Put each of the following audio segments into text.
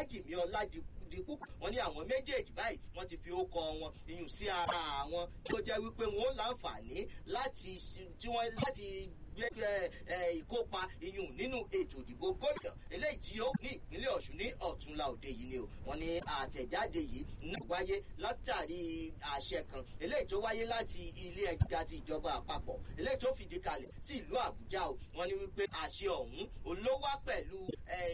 Jìmí Ọládipú wọ́n ní àwọn méjèèjì báyìí wọ́n ti fi ókọ wọn iyùn sí ara àwọn tó jẹ́ wípé wọ́n ó láǹfààní láti tí wọ́n láti ìkópa iyùn nínú ètò ìdìbò gómìnà eléyìí tí ó ní ìpínlẹ̀ Ọ̀ṣun ní ọ̀túnla òde yìí ni o wọ́n ní àtẹ̀jáde yìí ń wáyé látàrí àṣẹ kan eléyìí tó wáyé láti ilé ẹgbẹ́ ti ìjọba àpapọ̀ eléyìí tó fìdí kalẹ̀ sí ìlú Àbújá o wọ́n ní wípé àṣẹ ọ̀hún olówá pẹ̀lú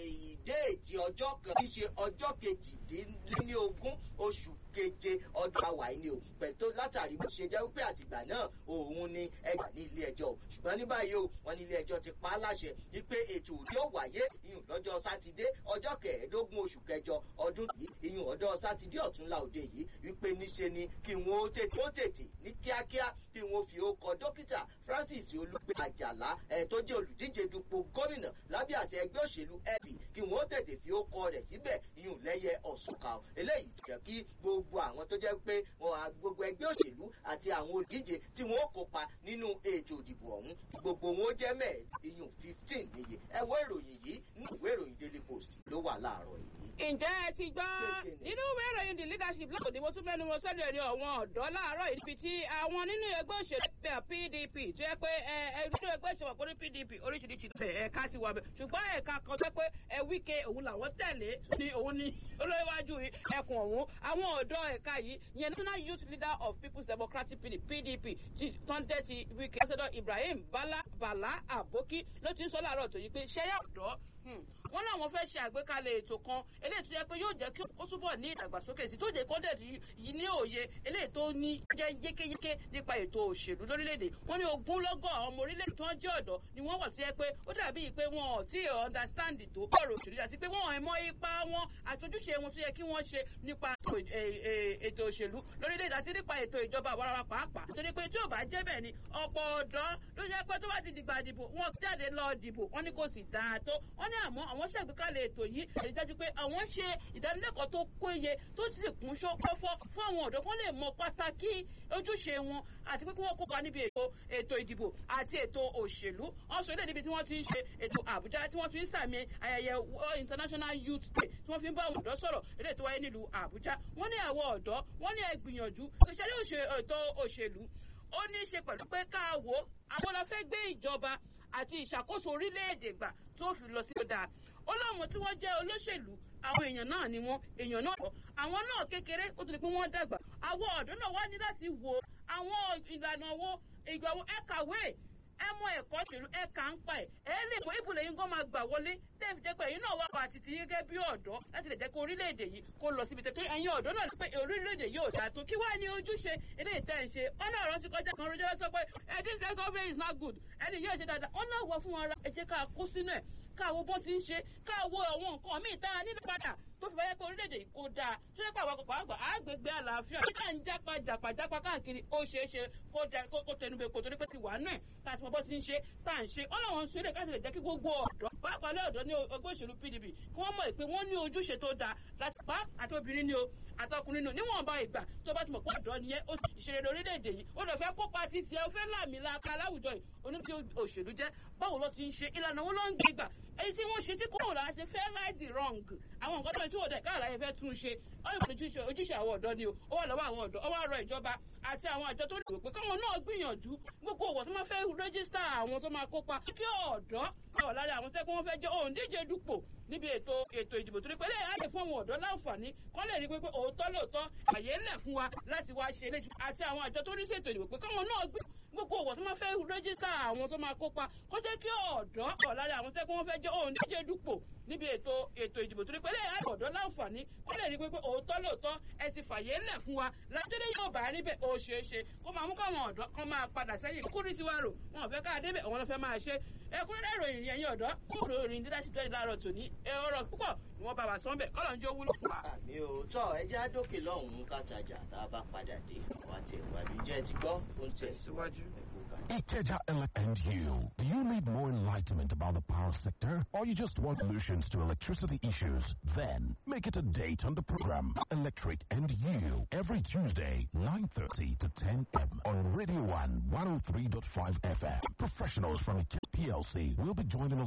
déètì ọjọ́ kan tí í ṣe ọjọ́ kejìdínlógún oṣù keje ọdún àwà yìí ni o pẹ̀tó látàrí bó ṣe jẹ́ wípé àtìgbà náà òun ni ẹgbà ní ilé ẹjọ́ ṣùgbọ́n ní báyìí o wọ́n ní ilé ẹjọ́ ti pa á láṣẹ wípé ètò tí ó wáyé ìyún lọ́jọ́ sátidé ọjọ́ kẹẹ̀ẹ́dógún oṣù kẹjọ ọdún yìí ìyún ọjọ́ sátidé ọ̀túnla òde yìí wípé níṣe ni kí wọ́n ó tètè ó tètè ní kíákíá kí wọ́n fi ó kọ dókítà Francis Olúgbé Àjàlá ẹ̀ tó jẹ́ olùdíje dupò gómìnà lábẹ́ àṣẹ ẹgbẹ́ òṣèlú LP kí wọ́n ó tètè fi ó kọ rẹ̀ síbẹ̀ ìyún lẹ́yẹ ọ̀ṣùnkà eléyìí jẹ́ kí gbogbo àwọn tó jẹ́ pé gbogbo ẹgbẹ́ òṣèlú àti àwọn olùdíje tí wọ́n ó kópa nínú ètò ìdìbò ọ̀hún gbogbo wọn ó jẹ́ mẹ́ẹ̀ ìyún fifteen níye ẹ wo ìròyìn yìí ní ìwé ìròyìn Daily Post ló wà láàárọ̀ yìí. ǹjẹ́ ẹ ti gbọ́ nínú ìwé ìròyìn the leadership lọ́sọ̀ ni mo tún mẹ́nu wọn sọ́dọ̀ ẹ̀rí ọ̀wọ́n ọ̀dọ́ láàárọ̀ ibi tí àwọn nínú ẹgbẹ́ òṣèlú PDP tó yẹ pé ẹ nínú ẹgbẹ́ òṣèlú ọ̀pọ̀ ní PDP oríṣiríṣi ẹ̀ka ti wà bẹ̀ ṣùgbọ́n ẹ̀ka kan tó pé ẹ Wike òun làwọn tẹ̀lé ni òun ni olóyèwájú ẹkùn ọ̀hún àwọn ọ̀dọ́ ẹ̀ka yìí yẹn national youth leader of people's democratic party pdp ti tọ́ndẹ́ ti wike ambassador ibrahim bala bala aboki ló ti ń sọ láàárọ̀ tó yí pé ṣẹ́yà ọ̀dọ́ wọ́n láwọn fẹ́ ṣe àgbékalẹ̀ ètò kan eléyìí tó yẹ pé yóò jẹ́ kí ó túbọ̀ ní ìdàgbàsókè sí tó jẹ́ kọ́ńtẹ̀tì yìí ní òye eléyìí tó ní jẹ́ yékéyéké nípa ètò òṣèlú lórílẹ̀‐èdè wọ́n ní ogúnlọ́gọ̀ àwọn ọmọ orílẹ̀ tó ń jẹ́ ọ̀dọ́ ni wọ́n wà sí ẹ pé ó dàbí pé wọn ò tí ì understand tó ọ̀rọ̀ òṣèlú àti pé wọ́n mọ ipa wọn àtọ́júṣe wọn tó yẹ kí wọ́n ṣe nípa ètò òṣèlú lórílẹ̀‐èdè àti nípa ètò ìjọba àwarawa pàápàá torí pé tí ò bá jẹ́ bẹ́ẹ̀ ni ọ̀pọ̀ ọ̀dọ́ ló jẹ́ pé tó bá ti dìgbà dìbò wọn jáde lọ dìbò wọn ní kò sì dáa tó wọn ní àmọ́ àwọn ṣàgbékalẹ̀ ètò yìí èyí dájú pé àwọn ṣe ìdánilẹ́kọ̀ọ́ tó péye tó sì kún ṣọ́fọ́ fún àwọn ọ̀dọ́ kan lè mọ pàtàkì ojúṣe wọn àti pé kí wọ́n kópa níbi ètò ètò ìdìbò àti ètò òṣèlú ọ̀sùn ilé níbi tí wọ́n ti ń ṣe ètò Àbújá tí wọ́n fi ń sàmì ayẹyẹ International Youth Day tí wọ́n fi ń bá àwọn ọ̀dọ́ sọ̀rọ̀ eré tó wáyé nílùú Àbújá wọ́n ní àwọn ọ̀dọ́ wọ́n ní ẹ gbìyànjú ìṣẹ̀lẹ̀ ètò òṣèlú ó ní í ṣe pẹ̀lú pé ká wo àwọn la fẹ́ gbé ìjọba àti ìṣàkóso orílẹ̀-èdè gbà tó fi lọ sí ọ̀dà ó láwọn tí wọ́n jẹ́ olóṣèlú àwọn èèyàn náà ni wọ́n èèyàn náà kọ́ àwọn náà kékeré ó ti di pé wọ́n dàgbà àwọn ọ̀dọ́ náà wá ní láti wo àwọn ìlànà wo ìgbà wo ẹ kàwé ẹ mọ ẹ̀kọ́ ṣèlú ẹ kà ń pa ẹ̀ ẹ lè mọ ibùdó yín gan máa gbà wọlé tẹ́ẹ̀fì jẹ́ pé ẹ̀yin náà wà pa àti ti gẹ́gẹ́ bí ọ̀dọ́ láti lè jẹ́ kó orílẹ̀-èdè yìí kó lọ síbi tẹ́tọ́ ẹ̀yin ọ̀dọ́ náà pé orílẹ̀-èdè yìí ò dáa tó kí wàá ní ojúṣe eléyìí tẹ́ ẹ̀ ń ṣe ọ̀nà ọ̀rọ̀ ti kọjá kan rojọ́ sọ pé ẹ̀ this government is not good ẹni yóò ṣe dáadáa ọ̀nà wọ fún ara ẹ jẹ́ ká kó sínú ẹ̀ káwo bó ti ń ṣe káwo àwọn nǹkan míì tá a nílò padà tó fi wáyé pé orílẹ̀-èdè yìí kó dáa tó yẹ pé àwọn àpapọ̀ àgbà àgbègbè àlàáfíà nígbà ń jápa jàpá jápa káàkiri ó ṣeé ṣe kó tẹnubẹ kó torí pé ti wà nù ẹ̀ tá a ti mọ bó ti ń ṣe tá à ń ṣe ọlọ́wọ́n ń ṣeré káṣí lè jẹ́ kí gbogbo ọ̀dọ́ pàápàá lọ́dọ̀ ní ọgbẹ́ òṣèlú PDP kí wọ́n mọ̀ pé wọ́n ní ojúṣe tó dáa láti pa àti obìnrin ni o àtọkùnrin nù níwọ̀nba ìgbà tó bá ti mọ̀ pé ọ̀dọ́ nìyẹn ó ìṣeré orílẹ̀-èdè yìí ó lọ fẹ́ kópa ti tiẹ̀ ó fẹ́ láàmì laaka láwùjọ yìí oní tí òṣèlú jẹ́ báwo ló ti ń ṣe ìlànà wo ló ń gbé gbà èyí tí wọ́n ṣe tí kò rà ṣe fẹ́ right the wrong àwọn nǹkan tó ń tí wọ́n dẹ̀ káàlà yẹn fẹ́ tún ṣe ọ̀yọ́ ojúṣe ojúṣe àwọn ọ̀dọ́ ni o ó wà lọ́wọ́ àwọn ọ̀dọ́ ó wà rọ ìjọba àti àwọn àjọ tó lè pé káwọn náà gbìyànjú gbogbo òwò tó máa fẹ́ rẹ́gísítà àwọn tó máa kópa kí ọ̀dọ́ ọ̀ lára àwọn tẹ́kọ̀ wọn fẹ́ jẹ́ òǹdíje dupò níbi ètò ètò ìdìbò torí pé lè á lè fún àwọn ọ̀dọ́ láǹfààní kọ́ lè rí i pé òótọ́ lóòótọ́ àyè ńlẹ̀ fún wa láti wá ṣe eléjú àti àwọn àjọ tó ní ṣètò ìdìbò pé káwọn náà gbé gbogbo òwò tó máa fẹ́ rẹ́gísítà àwọn tó máa kópa kó jẹ́ kí ọ̀dọ́ ọ̀ lára àwọn tẹ́kọ̀ wọn fẹ́ jẹ́ òǹdíje dupò níbi ètò ètò ìdìbò torí pé lè á lè ọ̀dọ́ láǹfààní kọ́ lè rí i pé òótọ́ lóòótọ́ ẹ ti fàyè ńlẹ̀ fún wa lájọ́dé yóò bá rí bẹ́ẹ̀ ó ṣeé ṣe kó máa mú káwọn ọ̀dọ́ kan máa padà sẹ́yìn kúrú tiwa rò wọn ò fẹ́ ká débẹ̀ àwọn ló fẹ́ máa ṣe ẹkúnrẹ́rẹ́ ìròyìn yẹn yín ọ̀dọ́ kúrò ìròyìn dídásí tó láàárọ̀ tòní ọ̀rọ̀ púpọ̀ ni wọ́n bá wa sọ́n bẹ̀ kọ́lọ̀ ń jó wúlò fún wa. àmì ò tọ́ ẹjẹ́ àdókè lọ́hùn-ún kàtàjà tá a bá padà dé wà á tẹ̀ wájú jẹ́ ti gbọ́ ó ń tẹ̀ síwájú. Ikeja and you. Do you need more enlightenment about the power sector or you just want solutions to electricity issues? Then make it a date on the program Electric and You every Tuesday 9.30 to 10 m on Radio 1 103.5 FM. Professionals from PLC will be joining us